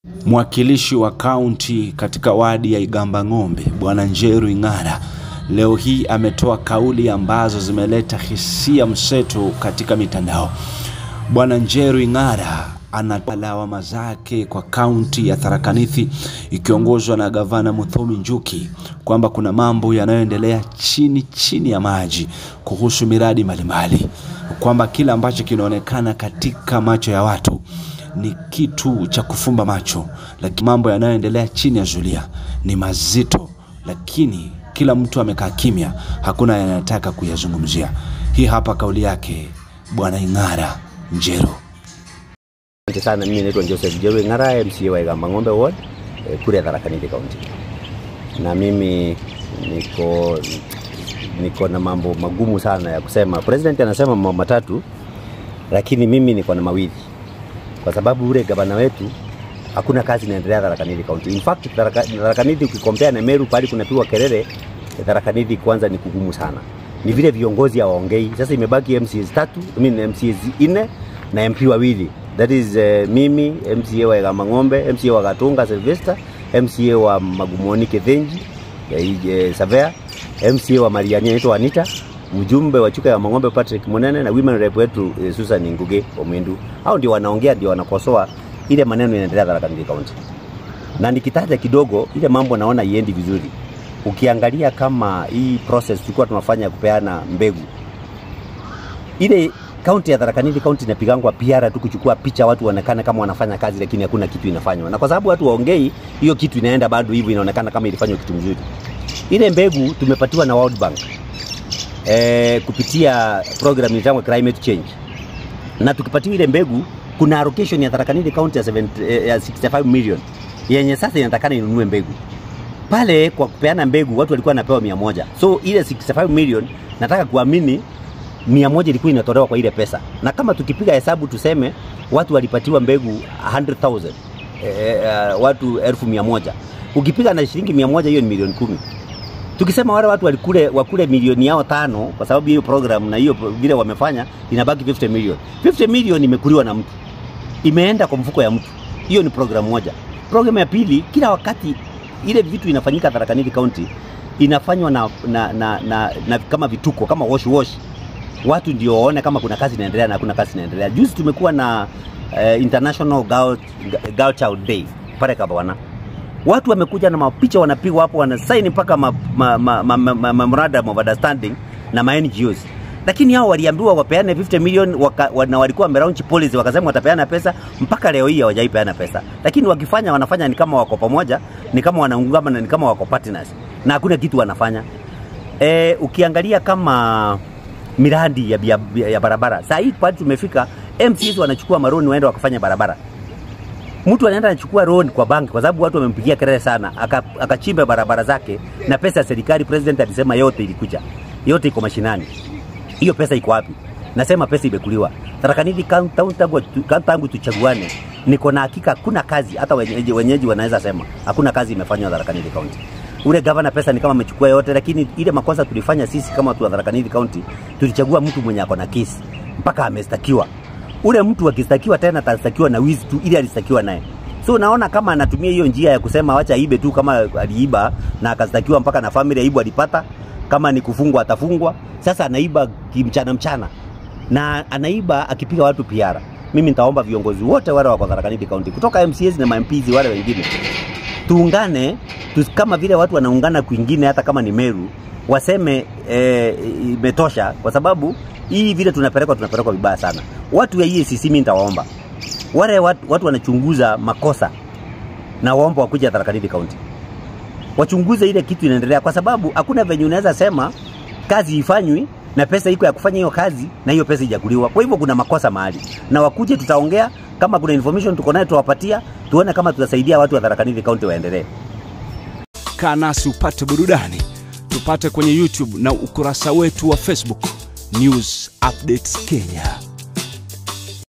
Mwakilishi wa kaunti katika wadi ya Igamba Ng'ombe, Bwana Njeru Ing'ara, leo hii ametoa kauli ambazo zimeleta hisia mseto katika mitandao. Bwana Njeru Ing'ara anatoa lawama zake kwa kaunti ya Tharaka Nithi ikiongozwa na gavana Muthomi Njuki kwamba kuna mambo yanayoendelea chini chini ya maji kuhusu miradi mbalimbali, kwamba kile ambacho kinaonekana katika macho ya watu ni kitu cha kufumba macho, lakini mambo yanayoendelea chini ya zulia ni mazito, lakini kila mtu amekaa kimya, hakuna yanayotaka kuyazungumzia. Hii hapa kauli yake Bwana Ing'ara Njeru. Asante sana. Mimi naitwa Joseph Jeru Ing'ara, MCA wa Igamba Ng'ombe Ward eh, kule Tharaka Nithi County, na mimi niko niko na mambo magumu sana ya kusema. President anasema mambo matatu, lakini mimi niko na mawili, kwa sababu ule gavana wetu hakuna kazi inaendelea Tharaka Nithi County. In fact Tharaka Tharaka Nithi ukikompea na Meru pale kunapigwa kelele, Tharaka Nithi kwanza ni kugumu sana, ni vile viongozi hawaongei. Sasa imebaki MCAs tatu, I mean MCAs nne na MP wawili that is uh, mimi MCA wa Igamba Ng'ombe, MCA wa Gatunga Sylvester, MCA wa Magumoni Kithenji eh, Savea, MCA wa Mariani anaitwa Anita, mjumbe wa Chuka ya Mang'ombe Patrick Munene na women rep wetu eh, Susan Nguge Omindu. Hao ndio wanaongea, ndio wanakosoa ile maneno inaendelea Tharaka Nithi County. Na nikitaja kidogo ile mambo naona iendi vizuri. Ukiangalia kama hii process tulikuwa tunafanya kupeana mbegu ile kaunti ya Tharaka Nithi kaunti inapigangwa PR tu kuchukua picha watu waonekane kama wanafanya kazi, lakini hakuna kitu inafanywa, na kwa sababu watu waongei, hiyo kitu inaenda bado hivyo, inaonekana kama ilifanywa kitu mzuri. Ile mbegu tumepatiwa na World Bank eh, kupitia program inaitwa climate change, na tukipatiwa ile mbegu, kuna allocation ya Tharaka Nithi kaunti ya, 70, eh, ya 65 million yenye sasa inatakana inunue mbegu pale. Kwa kupeana mbegu watu walikuwa wanapewa 100 so ile 65 million nataka kuamini mia moja ilikuwa inatolewa kwa ile pesa, na kama tukipiga hesabu tuseme watu walipatiwa mbegu 100,000 e, uh, watu elfu mia moja ukipiga na shilingi mia moja hiyo ni milioni kumi. Tukisema wale watu walikule wakule milioni yao tano, kwa sababu hiyo program na hiyo vile wamefanya, inabaki 50 million. 50 million imekuliwa na mtu, imeenda kwa mfuko ya mtu. Hiyo ni program moja. Program ya pili, kila wakati ile vitu inafanyika Tharaka Nithi County inafanywa na, na, na, na, na kama vituko kama wash wash watu ndio waone kama kuna kazi inaendelea na kuna kazi inaendelea. Juzi tumekuwa na uh, International Girl, Girl Child Day pale Kabawana, watu wamekuja na mapicha wanapigwa hapo, wanasaini mpaka memorandum ma, ma, ma, ma, ma, of understanding na ma NGOs, lakini hao waliambiwa wapeane 50 million waka, na walikuwa wamelaunch policy wakasema watapeana pesa, mpaka leo hii hawajaipeana pesa, lakini wakifanya wanafanya ni kama wako pamoja, ni kama wanaungama na ni kama wako partners, na hakuna kitu wanafanya. E, ukiangalia kama miradi ya, ya, ya barabara. Saa hii pale tumefika, MCs wanachukua maroni waenda wakafanya barabara. Mtu anaenda anachukua loan kwa banki kwa sababu watu wamempigia kelele sana, akachimba aka barabara zake na pesa ya serikali. President alisema yote ilikuja, yote iko mashinani. Hiyo pesa iko wapi? Nasema pesa imekuliwa. Tharaka Nithi tangu tuchaguane, niko na hakika hakuna kazi, hata wenyeji, wenyeji wanaweza sema hakuna kazi imefanywa Tharaka Nithi County ule gavana pesa ni kama amechukua yote, lakini ile makosa tulifanya sisi kama watu wa Tharaka Nithi County, tulichagua mtu mwenye ako na kesi mpaka amestakiwa. Ule mtu akistakiwa tena atastakiwa na wizi tu, ili alistakiwa naye. So naona kama anatumia hiyo njia ya kusema wacha aibe tu, kama aliiba na akastakiwa mpaka na family aibu alipata, kama ni kufungwa atafungwa. Sasa anaiba kimchana mchana na anaiba akipiga watu piara. Mimi nitaomba viongozi wote wale wako Tharaka Nithi County kutoka MCAs na MPs wale wengine tuungane tu, kama vile watu wanaungana kwingine, hata kama ni Meru, waseme imetosha, e, kwa sababu hii vile tunapelekwa tunapelekwa vibaya sana. Watu ya EACC mimi nitawaomba wale watu, watu wanachunguza makosa na waomba wakuja Tharaka Nithi County wachunguze ile kitu inaendelea, kwa sababu hakuna venye unaweza sema kazi ifanywi na pesa iko ya kufanya hiyo kazi na hiyo pesa ijakuliwa. Kwa hivyo kuna makosa mahali, na wakuje, tutaongea kama kuna information tuko nayo tuwapatia, tuone kama tutasaidia watu wa Tharaka Nithi County waendelee. Kaa nasi upate burudani, tupate kwenye YouTube na ukurasa wetu wa Facebook News Updates Kenya.